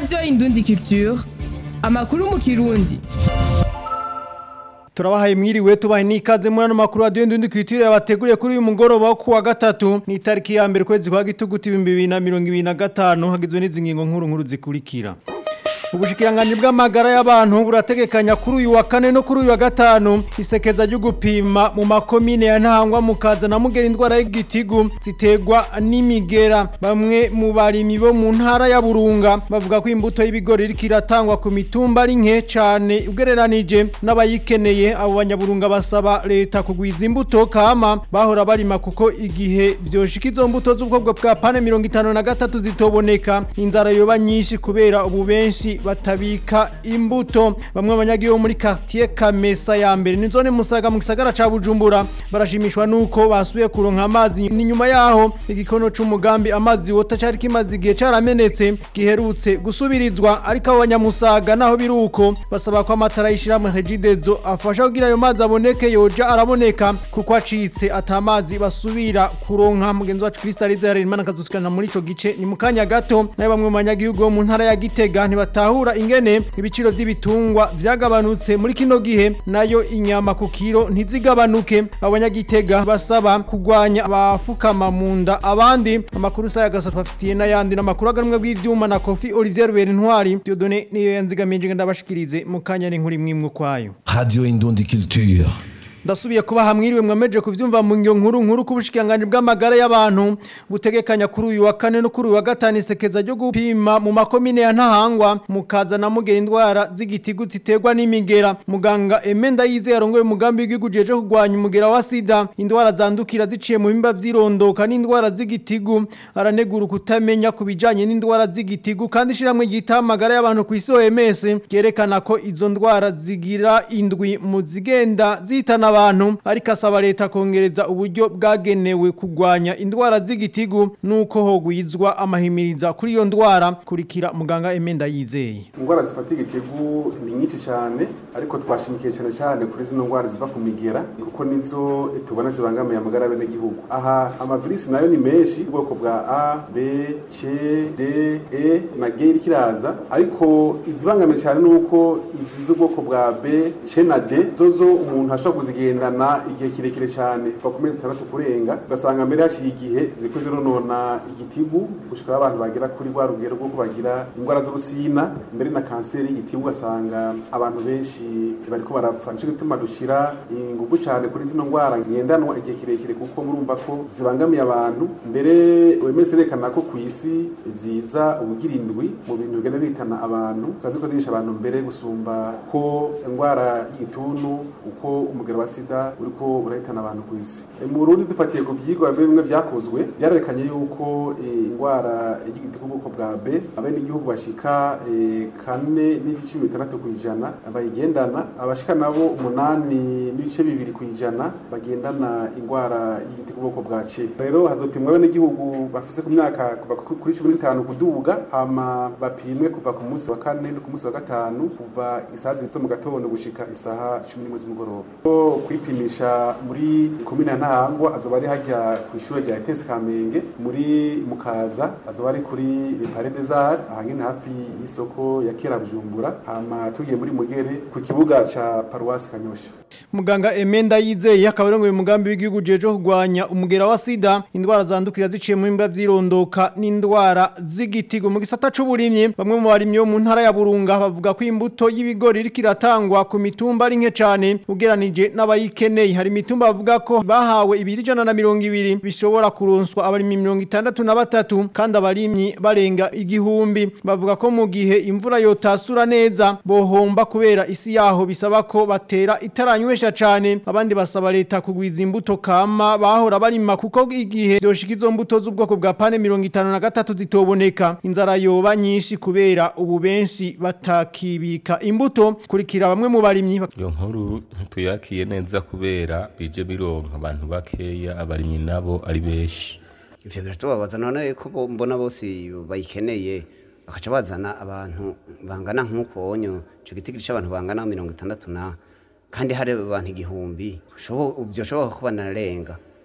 radiyo indundi culture amakuru mu kirundi turabahaye mwiriwe tubahe n'ikaze muri ano makuru radiyo ndundi kwitiriye bateguriye kuri uyu mugoroba wo kuwa gatatu ni itariki ya mbere kwezi kwa gituguti ibihumbi bibiri na mirongo ibiri na gatanu hagizwe n'izi ngingo nkuru nkuru zikurikira ubushikiranganji bw'amagara y'abantu burategekanya kuri uyu wa kane no kuri uyu wa gatanu isekeza ryo gupima mu makomine ya ntahangwa mukaza na mugera indwara y'igitigu ziterwa n'imigera bamwe mu barimyi bo mu ntara ya burunga bavuga ko imbuto y'ibigori iriko iratangwa ku mitumba ari nke cane ugereranije n'abayikeneye abo banyaburunga basaba leta kugwiza imbuto kama bahora barima kuko igihe vyoshika izo mbuto z'ubwoko bwa pane mirongo itanu na gatatu zitoboneka inzara yoba nyinshi kubera ubu benshi batabika imbuto bamwe abanyagihugu muri quartier Kamesa ya mbere ni zone musaga mu gisagara ca Bujumbura barashimishwa nuko basuye kuronka amazi ni nyuma yaho igikono c'umugambi amazi wota cari kimaze igihe caramenetse giherutse gusubirizwa ariko abo banyamusaga naho biruko basaba ko amatara y'ishirahamwe Regidezo afasha kugira ayo mazi aboneke yoja araboneka kuko acitse atamazi basubira kuronka mugenzi wacu Kristalize Harerimana kazusikana muri ico gice ni mukanya gato nayo bamwe mu banyagihugu bo mu ntara ya Gitega ntibata batahura ingene ibiciro vy'ibitungwa vyagabanutse muri kino gihe nayo inyama ku kiro ntizigabanuke abanyagitega basaba kugwanya abafukama mu nda abandi amakuru saya gasatu bafitiye n'ayandi n'amakuru aganumwe bw'ivyuma na Kofi Olivier Rubert Ntwari Dieudonné niyo yanzigamije ndabashikirize mu kanya n'inkuru imwe kwayo Radio Indundi Culture ndasubiye kuba hamwiriwe mwameje kuvyumva mu ngyo nkuru nkuru kubushikanganje bw'amagara y'abantu butegekanya kuri uyu wa kane no kuri uyu wa gatanu isekeza ryo gupima mu makomine ya ntahangwa mukaza na mugera indwara z'igitigu ziterwa n'imigera muganga Emenda yize yarongoye umugambi w'igihugu jeje kugwanya umugera wa sida indwara zandukira ziciye mu bimba vyirondoka n'indwara z'igitigu aranegura kutamenya kubijanye n'indwara z'igitigu kandi shiramwe yita amagara y'abantu ku isi OMS yerekana ko izo ndwara zigira indwi mu zigenda zitana abantu ariko asaba leta kongereza uburyo bwagenewe kugwanya indwara z'igitigu nuko hogwizwa amahimiriza kuri iyo ndwara kurikira muganga Emenda yizeye indwara zifata igitigu ni nyinshi cyane ariko twashimikiye cyane cyane kuri zino ndwara ziva ku migera kuko nizo tubona zibangamiye amagara y'abene gihugu aha amavirisi nayo ni menshi ubwoko bwa A B C D E na G iriko iraza ariko izibangamiye cyane nuko izi z'ubwoko bwa B C na D zozo umuntu ashobora kuzigira zigendana igihe kirekire cyane kuva ku mezi atandatu kurenga ugasanga mbere hashiye igihe ziriko zironona igitigu gushika abantu bagera kuri rwa rugero rwo bagira indwara z'urusina mbere na kanseri y'igitigu ugasanga abantu benshi bariko barapfa nico gituma dushira ingufu cyane kuri zino ndwara ngendanwa igihe kirekire kuko murumva ko zibangamiye abantu mbere OMS yerekana ko ku isi ziza ubugira indwi mu bintu bigenda bitana abantu kazi ko dirisha abantu mbere gusumba ko indwara y'igituntu uko umugero wa sida uriko urahitana abantu ku isi mu Burundi dufatiye ku vyigwa bimwe vyakozwe byarerekanye yuko indwara y'igitigu bwoko bwa B abene igihugu bashika kane n'ibice bitandatu ku ijana bayigendana abashika nabo umunani n'ibice bibiri ku ijana bagendana indwara y'igitigu bwoko bwa C rero hazopimwa abene igihugu bafise ku myaka kuva kuri cumi n'itanu kuduga hama bapimwe kuva ku munsi wa kane no ku munsi wa gatanu kuva isaha zibitse mu gatondo gushika isaha cumi n'imwe z'umugoroba kwipimisha muri komine ya ntahangwa azoba ari hajya ku ishuri rya etesi kamenge muri mukaza azoba ari kuri repare desar ahangene hafi y'isoko ya kera bujumbura hama tugiye muri mugere ku kibuga ca paruwasi kanyosha muganga Emenda yizeye akaba arongoye umugambi w'igihugu jeje kugwanya umugera wa sida indwara zandukira ziciye mu bimba vyirondoka n'indwara z'igitigo mu gisata c'uburimyi bamwe mu barimyi bo mu ntara ya Burunga bavuga ko imbuto y'ibigori iriko iratangwa ku mitumba ari nke cane ugeranije n'abayikeneye hari imitumba bavuga ko bahawe ibiri jana na mirongo ibiri bishobora kuronswa abarimyi mirongo itandatu na batatu kandi abarimyi barenga igihumbi bavuga ko mu gihe imvura yotasura neza bohomba kubera isi yaho bisaba ko batera itaranywesha cane abandi basaba leta kugwiza imbuto kama bahora barima kuko igihe vyoshika izo mbuto z'ubwoko bwa pane mirongo itanu na gatatu zitoboneka inzara yoba nyinshi kubera ubu benshi batakibika imbuto kurikira bamwe mu barimyi iyo nkuru tuyakiye neza kubera bije bironka abantu bakeya abarimyi nabo ari benshi ivyo biratubabaza none ko bo- mbona bose bayikeneye bakaca bazana abantu bangana nk'uko onyo ico gitigiri c'abantu bangana mirongo itandatu na kandi hari abantu igihumbi Bishobo- vyoshobora kuba narenga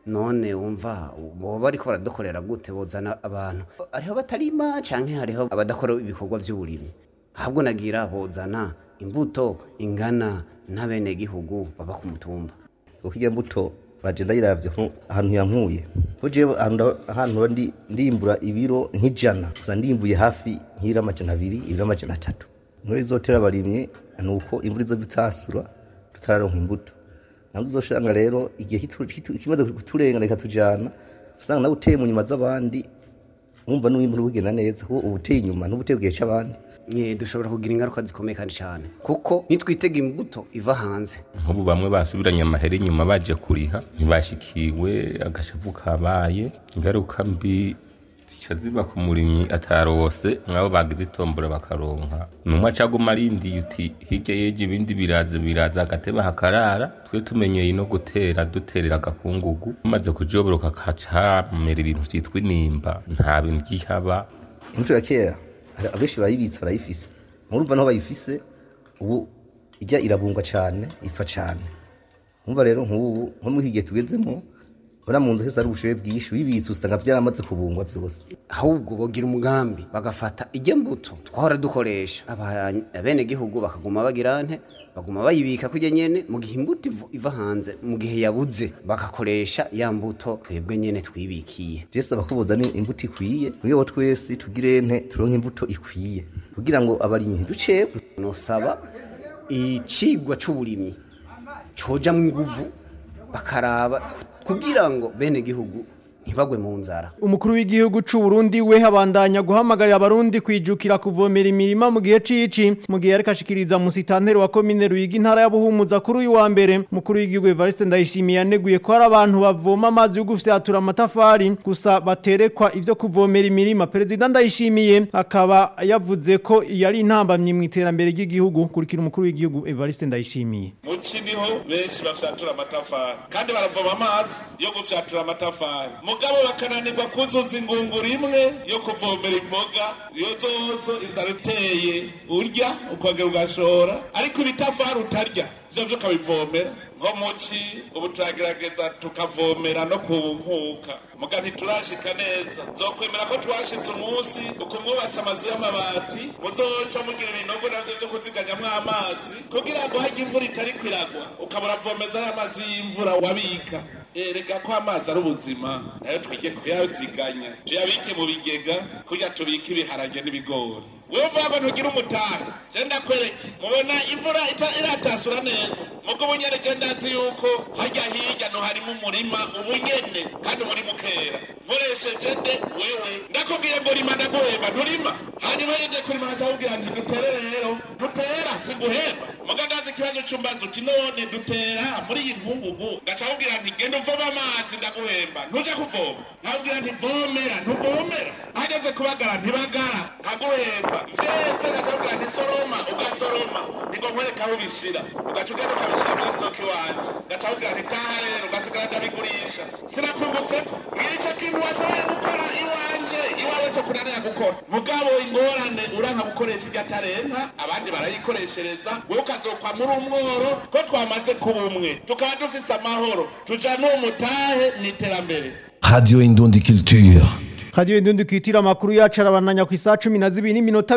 none wumva boba bariko baradukorera gute bozana abantu hariho batarima canke hariho abadakora ibikorwa vy'uburimyi ahubwo nagira bozana imbuto ingana n'abenegihugu baba ku mutumba kuko iyo mbuto baje ndayiravye ko ahantu yankuye ko jewe ahantu ahantu ndi ndimbura ibiro nk'ijana gusa ndimbuye hafi nk'ibiro amajana abiri ibiro amajana atatu inkuru izotera abarimye ni uko imvura izo bitasura tutararonka imbuto nabwo uzoshanga rero igihe kitu- kitu- kimaze kuturengana ikatujana usanga nawe uteye mu nyuma z'abandi wumva n'uwimvura bugenda neza kuko uba uteye inyuma n'uba uteye igihe c'abandi Nye, dushobora kugira ingaruka zikomeye kandi cyane kuko nitwitega imbuto iva hanze nk'ubu bamwe basubiranye amahera inyuma baje kuriha ntibashikiwe agashavu kabaye ingaruka mbi zica ziba ku murimyi atarose mwabo bagize itombora bakaronka numwe acaguma arindiye uti hirya yeje ibindi biraza biraza agateba hakarara twe tumenyeye no gutera duterera agakungugu maze kujoboroka kaca hamera ibintu vyitwa inimba nta bintu gihaba imbuto ya kera hari abenshi barayibitse barayifise murumva naho bayifise ubu ijya irabungwa cyane ipfa cyane mwumva rero nk'ubu nko muri iki gihe tugezemo ura mu nzu hose ari ubushoboye bwinshi wibitse usanga byaramaze kubungwa byose ahubwo bogira umugambi bagafata ijya mbuto twahora dukoresha aba- abenegihugu bakaguma bagira nte baguma bayibika kujya nyene mu gihe imbuto ivu- iva hanze mu gihe yabuze bagakoresha ya mbuto twebwe nyene twibikiye jese abakubuza ni imbuto ikwiye muri bo twese tugire nte turonke imbuto ikwiye kugira ngo abarimyi ntiducebwe nosaba icigwa c'uburimyi cojamwo inguvu bakaraba kugira ngo bene gihugu ntibagwe mu nzara umukuru w'igihugu c'u Burundi we habandanya guhamagarira abarundi kwijukira kuvomera imirima mu gihe cici mu gihe yariko ashikiriza musitanteri wa komine Ruyigi intara ya Buhumuza kuri uyu wa mbere umukuru w'igihugu Evariste Ndayishimiye yaneguye ko hari abantu bavoma amazi yo gufyatura amatafari gusa baterekwa ivyo kuvomera imirima perezida Ndayishimiye akaba yavuze ko yari intambamye mu iterambere ry'igihugu kurikira umukuru w'igihugu Evariste Ndayishimiye mu niho benshi bafyatura amatafari kandi baravoma amazi yo gufyatura amatafari mugabo bakananirwa kuzuza ingunguru imwe yo kuvomera imboga iyo zozo inzara uteye urya ukongera ugashora ariko ibitafari utarya vyo vyo ukabivomera nko muci ubu turagerageza tukavomera no ku nkuka muga ntiturashika neza zokwemera ko twashitse umunsi uko mwubatse amazu y'amabati muzoca mugira ibinogo navyo vyo kuziganyamwo amazi kugira ngo harya imvura itari kwiragwa ukabura vomeza y'amazi y'imvura wabika erega ko amazi ari ubuzima nayo twige kuyaziganya tuyabike mu bigega kurya tubike ibiharage n'ibigori wewe uvuga ngo ntugire umutahe je ndakwereke mubona imvura ita- iratasura neza mugo ubunyene je ndazi yuko harya hirya no harimo umurima ubunyene kandi umurima ukera nkoresheje nde wewe ndakubwiye ngo rima ndaguhemba nturima hanyuma yeje kurima nkacakubwira nti dutere rero dutera siguhemba muga ndazi ikibazo c'umbazi uti none dutera muri iyi nkungugu ngacakubwira nti genda uvoma amazi ndaguhemba ntuja kuvoma nkabwira nti vomera ntuvomera hageze kubagara ntibagara nkaguhemba vyeze ngacakubwira nti soroma ugasoroma nigo nkwereka aho ubishira ugaca ugenda ukabishira muri stoki wanje ngacakubwira nti taha rero ugasigara ndabigurisha sinakungutseko ngicyo kintu washoboye gukora iwanje iwawe cyo kunanira gukora mugabo ingorane uranka gukoresha irya talenta abandi barayikoreshereza wowe ukazokwa muri umworo ko twamaze kuba umwe tukaba dufise amahoro tuja n'umutahe n'iterambere Radio Indundi Culture. Radio Indundi kwitira makuru yacu arabananya ku isaha 12 n'iminota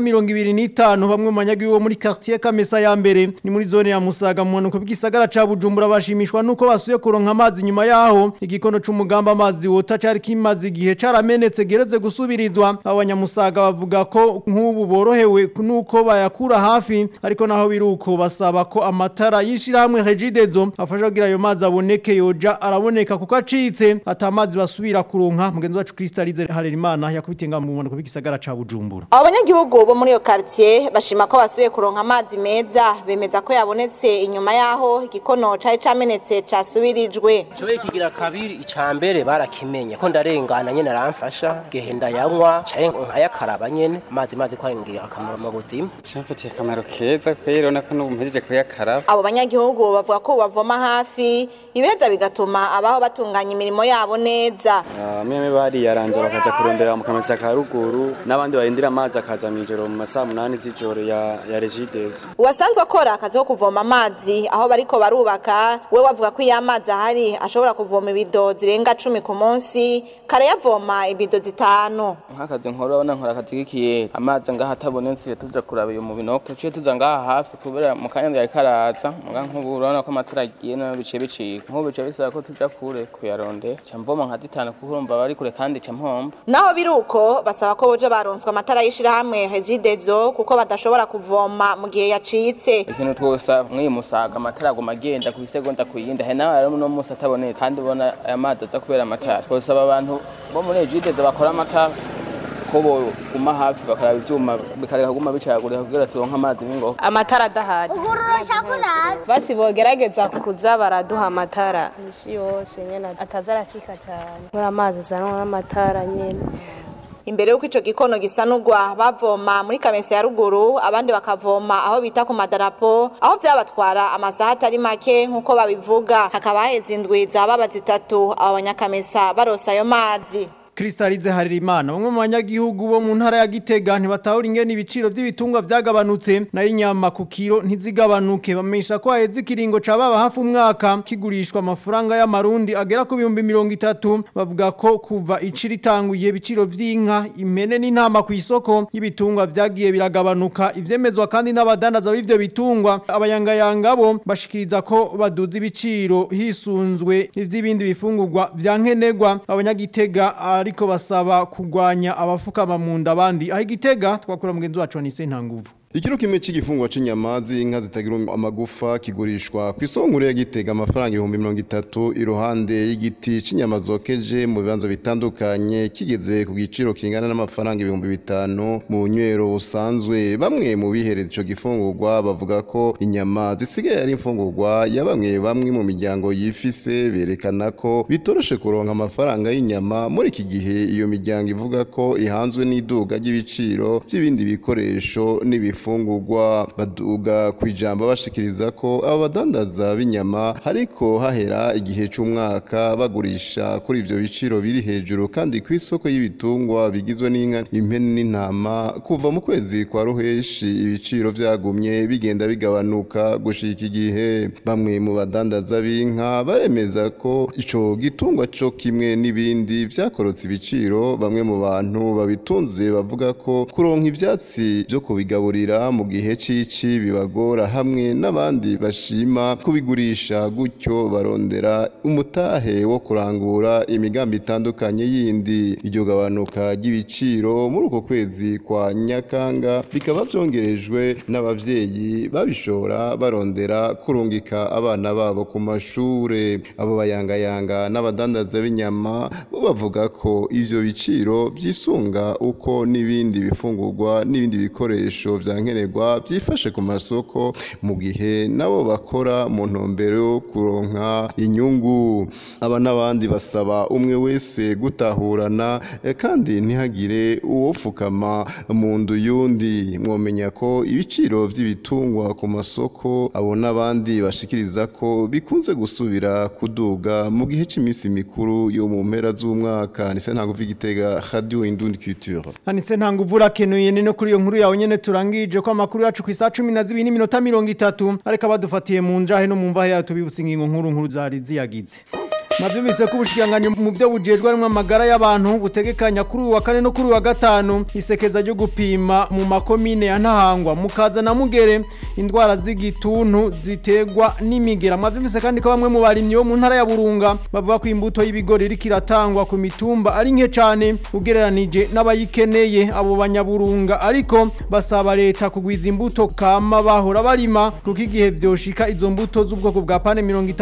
25 bamwe mu banyagihugu bo muri quartier Kamesa ya mbere ni muri zone ya Musaga mu mpanuka bw'isagara ca Bujumbura bashimishwa nuko basuye kuronka amazi nyuma yaho igikono c'umugamba amazi wota cari kimaze igihe caramenetse gereze gusubirizwa abanyamusaga bavuga ko nk'ubu borohewe nuko bayakura hafi ariko naho biruko basaba ko amatara yishirahamwe Regidezo afasha kugira ayo mazi aboneke yoja araboneka kuko acitse atamazi basubira kuronka mugenzi wacu Kristalize Harerimana yakubitenga mu mpanuka bw'isagara ca Bujumbura abo banyagihugu bo muri iyo quartier bashima ko basubiye kuronka amazi meza bemeza ko yabonetse inyuma yaho igikono cari camenetse casubirijwe Joye kigira kabiri icambere barakimenye ko ndarengana nyene aramfasha gehe ndayanywa caye nkayakaraba nyene amazi mazi ko aringira akamaro mu buzima Shafatiye akamaro keza kwero nako n'ubu mpejeje kuyakaraba abo banyagihugu bavuga ko bavoma hafi ibeza bigatuma abaho batunganya imirimo yabo neza Ah, meme bariyaranje bakaja kurondera mu kamesa ka ruguru n'abandi barindira amazi akaza mw'ijoro mu masaha munani z'ijoro ya, ya regidezo uwasanzwe akora akazi ko kuvoma amazi aho bariko barubaka we wavuga ko iyo amazi ahari ashobora kuvoma ibido zirenga cumi ku munsi kare yavoma ibido zitanu nk'akazi nkora urabona nkora akazi k'ikiyeri amazi ngaha atabonetse tuja kuraba iyo mu binogo tuciye tuza ngaha hafi kubera mu kanya yari karaza muga nk'ubu urabona ko amatara agiye nayo biciye bicika nk'ubu bice bisaba ko tuja kure kuyarondera ca mvoma nka zitanu kuko urumva bari kure kandi ca mpomba naho biri uko basaba ko boja baronswa amatara y'ishirahamwe regidezo kuko badashobora kuvoma mu gihe yacitse ikintu twose mw'iyi musaga amatara aguma agenda ku isegonda ku yindi hari nawe rero uno munsi ataboneka kandi ubona aya mazi aza kubera amatara twosaba abantu bo muri regidezo bakora amatara ko boguma hafi bakaraba ivyuma bikareka kuguma bicagurika kugira turonke amazi n'ingoga amatara adahari basi bogerageza kuza baraduha amatara isi yose nyene ataza aracika cane kubera amazi azanwa n'amatara nyene imbere y'uko ico gikono gisanurwa bavoma muri kamesa ya ruguru abandi bakavoma aho bita ku madarapo aho vyabatwara amasaha atari make nk'uko babivuga hakaba haheze indwi zababa zitatu abo banyakamesa barosa ayo mazi Kristalize Haririmana bamwe mu banyagihugu bo mu ntara ya Gitega ntibatahura ingene ibiciro by'ibitungwa vyagabanutse nayo inyama ku kiro ntizigabanuke bamesha ko haheze ikiringo ca baba hafi umwaka kigurishwa amafaranga y'amarundi agera ku bihumbi mirongo itatu bavuga ko kuva iciri itanguye ibiciro vy'inka impene n'intama ku isoko y'ibitungwa vyagiye biragabanuka ivyemezwa kandi n'abadandaza b'ivyo bitungwa abayangayanga bo bashikiriza ko baduza ibiciro hisunzwe ivy'ibindi bifungurwa vya nkenerwa abanyagitega ariko basaba kugwanya abafukama mu nda abandi aho igitega twakura mugenzi wacu Anise Ntanguvu Ikiro kimwe c'igifungwa c'inyama z'inka zitagira amagufa kigurishwa ku isoko nkuru ya Gitega amafaranga ibihumbi mirongo itatu iruhande y'igiti c'inyama zokeje mu bibanza bitandukanye kigeze ku giciro kingana n'amafaranga ibihumbi bitanu mu nywero busanzwe bamwe mu bihereza ico gifungurwa bavuga ko inyama zisigaye ari imfungurwa ya bamwe bamwe mu miryango yifise berekana ko bitoroshe kuronka amafaranga y'inyama muri iki gihe iyo miryango ivuga ko ihanzwe n'iduga ry'ibiciro by'ibindi bikoresho n'ibifu ibifungurwa baduga ku ijambo bashikiriza ko abo badandaza b'inyama hariko hahera igihe c'umwaka bagurisha kuri ivyo biciro biri hejuru kandi ku isoko y'ibitungwa bigizwe n'inka impene n'intama kuva mu kwezi kwa ruheshi ibiciro vyagumye bigenda bigabanuka gushika igihe bamwe mu badandaza b'inka baremeza ko ico gitungwa co kimwe n'ibindi vyakorotse ibiciro bamwe mu bantu babitunze bavuga ko kuronka ivyatsi vyo kubigaburira mu gihe cici bibagora hamwe n'abandi bashima kubigurisha gutyo barondera umutahe wo kurangura imigambi itandukanye yindi iryo gabanuka ry'ibiciro muri uko kwezi kwa nyakanga bikaba vyongerejwe n'abavyeyi babishora barondera kurungika abana babo ku mashure abo bayangayanga n'abadandaza b'inyama bo bavuga ko ivyo biciro vyisunga uko n'ibindi bifungurwa n'ibindi bikoresho vya nkenerwa byifashe ku masoko mu gihe nabo bakora mu ntumbero yo kuronka inyungu aba n'abandi basaba umwe wese gutahurana eh, kandi ntihagire uwopfukama mu ndu yundi mwomenya ko ibiciro by'ibitungwa ku masoko abo n'abandi bashikiriza ko bikunze gusubira kuduga mu gihe cy'iminsi mikuru yo mu mpera z'umwaka nise ntabwo vigitega radio indundi culture Anise Ntanguvu urakenuye ni no kuri iyo nkuru yawe nyene turangije ko amakuru yacu ku isaha 12 n'iminota 30 ariko badufatiye mu njahe no mu mvahe yatubibutse ingingo nkuru nkuru zari ziyagize Navyumvise ko ubushikiranganje mu byo bujejwe arimwe amagara y'abantu butegekanya kuri uwa kane no kuri uwa gatanu isekeza ryo gupima mu makomine ya Ntahangwa mukaza na Mugere indwara z'igituntu zitegwa n'imigera mwavyumvise kandi ko bamwe mu barimyi bo mu ntara ya Burunga bavuga ko imbuto y'ibigori iri kiratangwa ku mitumba ari nke cyane ugereranije n'abayikeneye abo banyaburunga ariko basaba leta kugwiza imbuto kama bahora barima kuko igihe vyoshika izo mbuto z'ubwoko bwa pane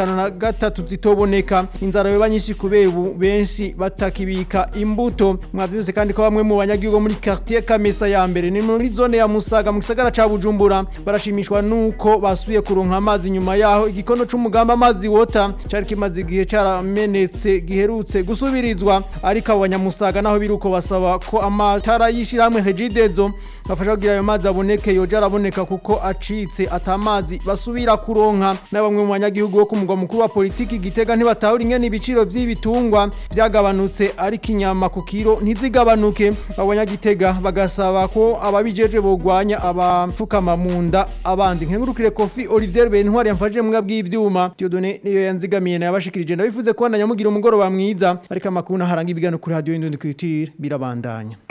53 zitoboneka inzara yoba nyinshi kubera ubu benshi batakibika imbuto mwavyuze kandi ko bamwe mu banyagihugu muri quartier Kamesa ya mbere ni muri zone ya Musaga mu gisagara ca Bujumbura barashimishwa nuko basuye kuronka amazi nyuma yaho igikono c'umugamba amazi wota cari kimaze igihe caramenetse giherutse gusubirizwa ariko abo banyamusaga naho biruko basaba ko amatara yishiramwe Regidezo bafasha kugira ayo mazi aboneke yoja araboneka kuko acitse atamazi basubira kuronka na bamwe mu banyagihugu bo ku mugwa mukuru wa politiki Gitega ntibatahura ingene ibiciro vy'ibitungwa vyagabanutse ariko inyama ku kiro ntizigabanuke abanyagitega bagasaba ko ababijeje bogwanya abapfukama mu nda abandi nkengurukire kofi Olivier Bentwari yamfashije mbwa bw'ivyuma Dieudonné niyo yanzigamiye na yabashikirije ndabivuze ko ndanyamugira umugoroba mwiza ariko amakuru naharanga ibigano kuri radio Indundi Culture birabandanya